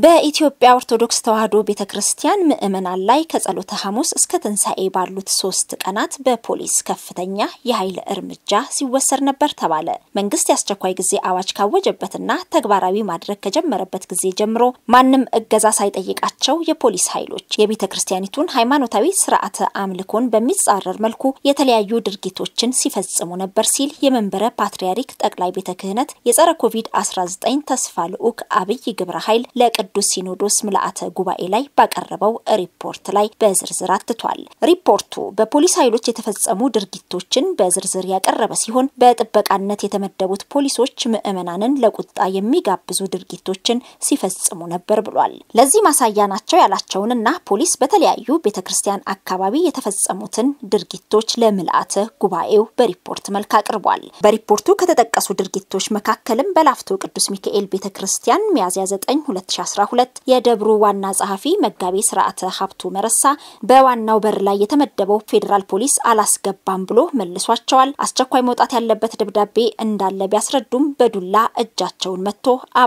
በኢትዮጵያ ኦርቶዶክስ ተዋሕዶ ቤተ ክርስቲያን ምዕመናን ላይ ከጸሎተ ሐሙስ እስከ ትንሣኤ ባሉት ሶስት ቀናት በፖሊስ ከፍተኛ የኃይል እርምጃ ሲወሰድ ነበር ተባለ። መንግስት የአስቸኳይ ጊዜ አዋጅ ካወጀበትና ተግባራዊ ማድረግ ከጀመረበት ጊዜ ጀምሮ ማንም እገዛ ሳይጠይቃቸው የፖሊስ ኃይሎች የቤተ ክርስቲያኒቱን ሃይማኖታዊ ስርዓተ አምልኮን በሚጻረር መልኩ የተለያዩ ድርጊቶችን ሲፈጽሙ ነበር ሲል የመንበረ ፓትርያርክ ጠቅላይ ቤተ ክህነት የጸረ ኮቪድ-19 ተስፋ ልዑክ አብይ ግብረ ኃይል ለቅዱስ ሲኖዶስ ምልአተ ጉባኤ ላይ ባቀረበው ሪፖርት ላይ በዝርዝር አትቷል። ሪፖርቱ በፖሊስ ኃይሎች የተፈጸሙ ድርጊቶችን በዝርዝር ያቀረበ ሲሆን በጥበቃነት የተመደቡት ፖሊሶች ምዕመናንን ለቁጣ የሚጋብዙ ድርጊቶችን ሲፈጽሙ ነበር ብሏል። ለዚህ ማሳያ ናቸው ያላቸውንና ፖሊስ በተለያዩ ቤተ ክርስቲያን አካባቢ የተፈጸሙትን ድርጊቶች ለምልአተ ጉባኤው በሪፖርት መልክ አቅርቧል። በሪፖርቱ ከተጠቀሱ ድርጊቶች መካከልም በላፍቶ ቅዱስ ሚካኤል ቤተ ክርስቲያን ሚያዝያ 9 2012 የደብሩ ዋና ጸሐፊ መጋቤ ስርዓተ ሀብቱ መረሳ በዋናው በር ላይ የተመደበው ፌዴራል ፖሊስ አላስገባም ብሎ መልሷቸዋል። አስቸኳይ መውጣት ያለበት ደብዳቤ እንዳለ ቢያስረዱም በዱላ እጃቸውን መጥቶ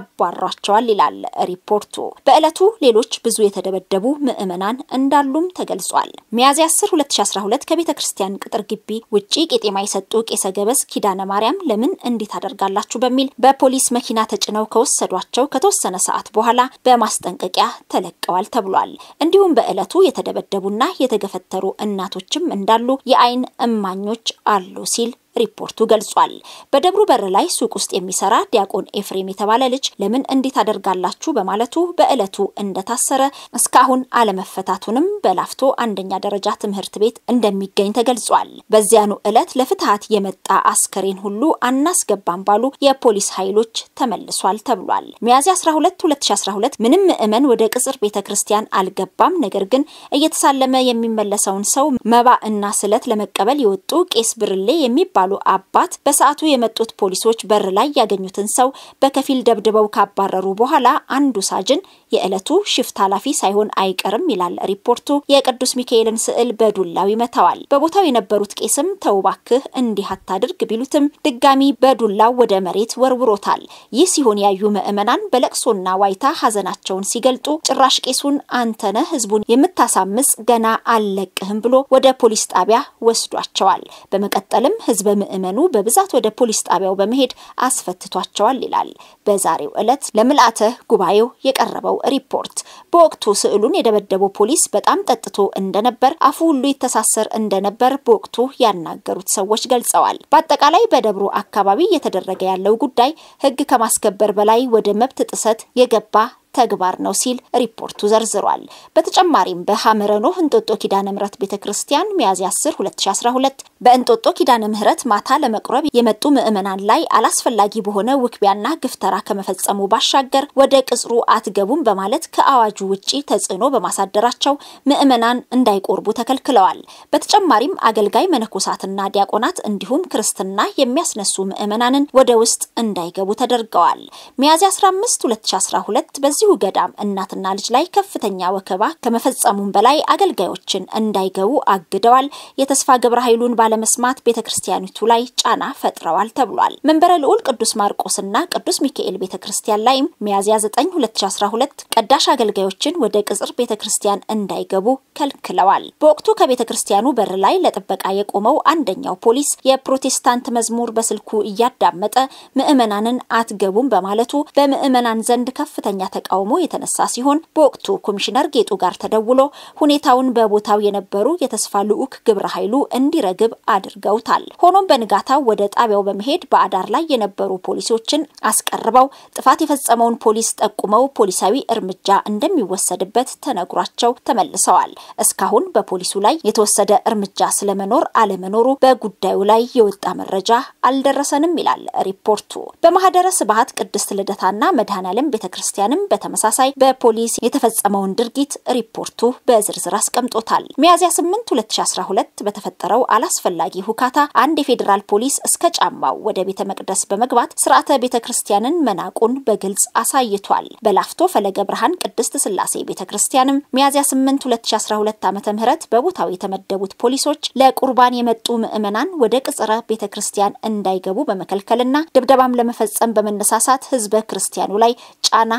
አባሯቸዋል ይላል ሪፖርቱ። በዕለቱ ሌሎች ብዙ የተደበደቡ ምዕመናን እንዳሉም ተገልጿል። ሚያዝያ 10 2012 ከቤተ ክርስቲያን ቅጥር ግቢ ውጪ ቄጤማ የሰጡ ቄሰ ገበዝ ኪዳነ ማርያም ለምን እንዲህ ታደርጋላችሁ በሚል በፖሊስ መኪና ተጭነው ከወሰዷቸው ከተወሰነ ሰዓት በኋላ በማስጠንቀቂያ ተለቀዋል ተብሏል። እንዲሁም በዕለቱ የተደበደቡና የተገፈተሩ እናቶችም እንዳሉ የዓይን እማኞች አሉ ሲል ሪፖርቱ ገልጿል። በደብሩ በር ላይ ሱቅ ውስጥ የሚሰራ ዲያቆን ኤፍሬም የተባለ ልጅ ለምን እንዲህ ታደርጋላችሁ በማለቱ በዕለቱ እንደታሰረ እስካሁን አለመፈታቱንም በላፍቶ አንደኛ ደረጃ ትምህርት ቤት እንደሚገኝ ተገልጿል። በዚያኑ ዕለት ለፍትሐት የመጣ አስከሬን ሁሉ አናስገባም ባሉ የፖሊስ ኃይሎች ተመልሷል ተብሏል። ሚያዝያ 12 2012 ምንም ምዕመን ወደ ቅጽር ቤተ ክርስቲያን አልገባም። ነገር ግን እየተሳለመ የሚመለሰውን ሰው መባ እና ስለት ለመቀበል የወጡ ቄስ ብርሌ የሚባሉ አባት በሰዓቱ የመጡት ፖሊሶች በር ላይ ያገኙትን ሰው በከፊል ደብድበው ካባረሩ በኋላ አንዱ ሳጅን የዕለቱ ሽፍት ኃላፊ ሳይሆን አይቀርም ይላል ሪፖርቱ። የቅዱስ ሚካኤልን ስዕል በዱላው ይመታዋል። በቦታው የነበሩት ቄስም ተው እባክህ እንዲህ አታድርግ ቢሉትም ድጋሚ በዱላው ወደ መሬት ወርውሮታል። ይህ ሲሆን ያዩ ምዕመናን በለቅሶና ዋይታ ሀዘናቸውን ሲገልጡ ጭራሽ ቄሱን አንተነህ ህዝቡን የምታሳምጽ ገና አልለቅህም ብሎ ወደ ፖሊስ ጣቢያ ወስዷቸዋል። በመቀጠልም ህዝበ ምዕመኑ በብዛት ወደ ፖሊስ ጣቢያው በመሄድ አስፈትቷቸዋል ይላል በዛሬው ዕለት ለምልአተ ጉባኤው የቀረበው ሪፖርት። በወቅቱ ስዕሉን የደበደበው ፖሊስ በጣም ጠጥቶ እንደነበር፣ አፉ ሁሉ ይተሳሰር እንደነበር በወቅቱ ያናገሩት ሰዎች ገልጸዋል። በአጠቃላይ በደብሩ አካባቢ እየተደረገ ያለው ጉዳይ ህግ ከማስከበር በላይ ወደ መብት ጥሰት የገባ ተግባር ነው ሲል ሪፖርቱ ዘርዝሯል። በተጨማሪም በሐመረኖ እንጦጦ ኪዳነ ምህረት ቤተ ክርስቲያን ሚያዝያ 10 2012 በእንጦጦ ኪዳነ ምህረት ማታ ለመቁረብ የመጡ ምዕመናን ላይ አላስፈላጊ በሆነ ውክቢያና ግፍተራ ከመፈጸሙ ባሻገር ወደ ቅጽሩ አትገቡም በማለት ከአዋጁ ውጪ ተጽዕኖ በማሳደራቸው ምዕመናን እንዳይቆርቡ ተከልክለዋል። በተጨማሪም አገልጋይ መነኮሳትና ዲያቆናት እንዲሁም ክርስትና የሚያስነሱ ምዕመናንን ወደ ውስጥ እንዳይገቡ ተደርገዋል። ሚያዝያ 15 2012 በዚህ በዚሁ ገዳም እናትና ልጅ ላይ ከፍተኛ ወከባ ከመፈጸሙም በላይ አገልጋዮችን እንዳይገቡ አግደዋል። የተስፋ ግብረ ኃይሉን ባለመስማት ቤተ ክርስቲያኒቱ ላይ ጫና ፈጥረዋል ተብሏል። መንበረ ልዑል ቅዱስ ማርቆስና ቅዱስ ሚካኤል ቤተ ክርስቲያን ላይም ሚያዝያ 9 2012 ቀዳሽ አገልጋዮችን ወደ ቅጽር ቤተ ክርስቲያን እንዳይገቡ ከልክለዋል። በወቅቱ ከቤተ ክርስቲያኑ በር ላይ ለጥበቃ የቆመው አንደኛው ፖሊስ የፕሮቴስታንት መዝሙር በስልኩ እያዳመጠ ምዕመናንን አትገቡም በማለቱ በምዕመናን ዘንድ ከፍተኛ ተቃውሞ የተነሳ ሲሆን በወቅቱ ኮሚሽነር ጌጡ ጋር ተደውሎ ሁኔታውን በቦታው የነበሩ የተስፋ ልዑክ ግብረ ኃይሉ እንዲረግብ አድርገውታል። ሆኖም በንጋታው ወደ ጣቢያው በመሄድ በአዳር ላይ የነበሩ ፖሊሶችን አስቀርበው ጥፋት የፈጸመውን ፖሊስ ጠቁመው ፖሊሳዊ እርምጃ እንደሚወሰድበት ተነግሯቸው ተመልሰዋል። እስካሁን በፖሊሱ ላይ የተወሰደ እርምጃ ስለመኖር አለመኖሩ በጉዳዩ ላይ የወጣ መረጃ አልደረሰንም ይላል ሪፖርቱ። በማህደረ ስብሐት ቅድስት ልደታና መድኃኔዓለም ቤተ ክርስቲያንም በተመሳሳይ በፖሊስ የተፈጸመውን ድርጊት ሪፖርቱ በዝርዝር አስቀምጦታል። ሚያዝያ 8 2012 በተፈጠረው አላስፈላጊ ሁካታ አንድ የፌዴራል ፖሊስ እስከ ጫማው ወደ ቤተ መቅደስ በመግባት ስርዓተ ቤተ ክርስቲያንን መናቁን በግልጽ አሳይቷል። በላፍቶ ፈለገ ብርሃን ቅድስት ስላሴ ቤተ ክርስቲያንም ሚያዝያ 8 2012 ዓ ም በቦታው የተመደቡት ፖሊሶች ለቁርባን የመጡ ምዕመናን ወደ ቅጽረ ቤተ ክርስቲያን እንዳይገቡ በመከልከልና ድብደባም ለመፈጸም በመነሳሳት ህዝበ ክርስቲያኑ ላይ ጫና ሲፈ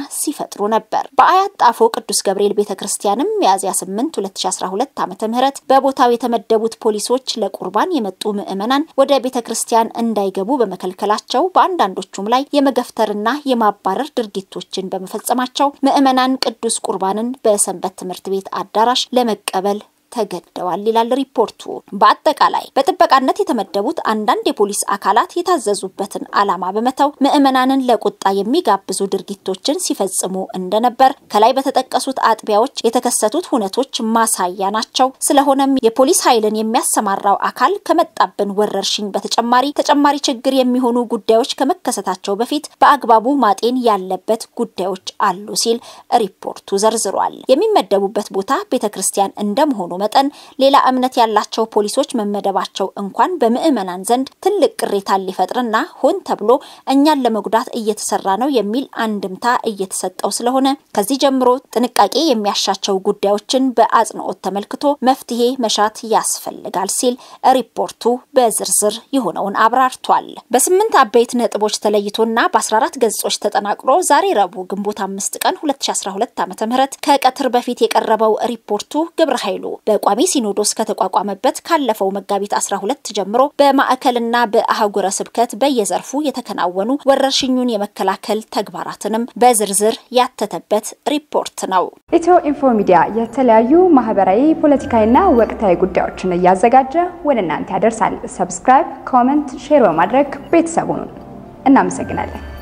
ይፈጥሩ ነበር። በአያት ጣፎ ቅዱስ ገብርኤል ቤተ ክርስቲያንም ሚያዝያ 8 2012 ዓ ም በቦታው የተመደቡት ፖሊሶች ለቁርባን የመጡ ምዕመናን ወደ ቤተ ክርስቲያን እንዳይገቡ በመከልከላቸው በአንዳንዶቹም ላይ የመገፍተርና የማባረር ድርጊቶችን በመፈጸማቸው ምዕመናን ቅዱስ ቁርባንን በሰንበት ትምህርት ቤት አዳራሽ ለመቀበል ተገደዋል ይላል ሪፖርቱ። በአጠቃላይ በጥበቃነት የተመደቡት አንዳንድ የፖሊስ አካላት የታዘዙበትን ዓላማ በመተው ምዕመናንን ለቁጣ የሚጋብዙ ድርጊቶችን ሲፈጽሙ እንደነበር ከላይ በተጠቀሱት አጥቢያዎች የተከሰቱት ሁነቶች ማሳያ ናቸው። ስለሆነም የፖሊስ ኃይልን የሚያሰማራው አካል ከመጣብን ወረርሽኝ በተጨማሪ ተጨማሪ ችግር የሚሆኑ ጉዳዮች ከመከሰታቸው በፊት በአግባቡ ማጤን ያለበት ጉዳዮች አሉ ሲል ሪፖርቱ ዘርዝሯል። የሚመደቡበት ቦታ ቤተ ክርስቲያን እንደመሆኑ መጠን ሌላ እምነት ያላቸው ፖሊሶች መመደባቸው እንኳን በምዕመናን ዘንድ ትልቅ ቅሬታን ሊፈጥርና ሆን ተብሎ እኛን ለመጉዳት እየተሰራ ነው የሚል አንድምታ እየተሰጠው ስለሆነ ከዚህ ጀምሮ ጥንቃቄ የሚያሻቸው ጉዳዮችን በአጽንኦት ተመልክቶ መፍትሄ መሻት ያስፈልጋል ሲል ሪፖርቱ በዝርዝር የሆነውን አብራርቷል። በስምንት አበይት ነጥቦች ተለይቶና በ14 ገጾች ተጠናቅሮ ዛሬ ረቡዕ ግንቦት አምስት ቀን 2012 ዓ ም ከቀትር በፊት የቀረበው ሪፖርቱ ግብረ ኃይሉ በቋሚ ሲኖዶስ ከተቋቋመበት ካለፈው መጋቢት 12 ጀምሮ በማዕከልና በአህጉረ ስብከት በየዘርፉ የተከናወኑ ወረርሽኙን የመከላከል ተግባራትንም በዝርዝር ያተተበት ሪፖርት ነው። ኢትዮ ኢንፎ ሚዲያ የተለያዩ ማህበራዊ፣ ፖለቲካዊና ወቅታዊ ጉዳዮችን እያዘጋጀ ወደ እናንተ ያደርሳል። ሰብስክራይብ፣ ኮመንት፣ ሼር በማድረግ ቤተሰቡን እናመሰግናለን።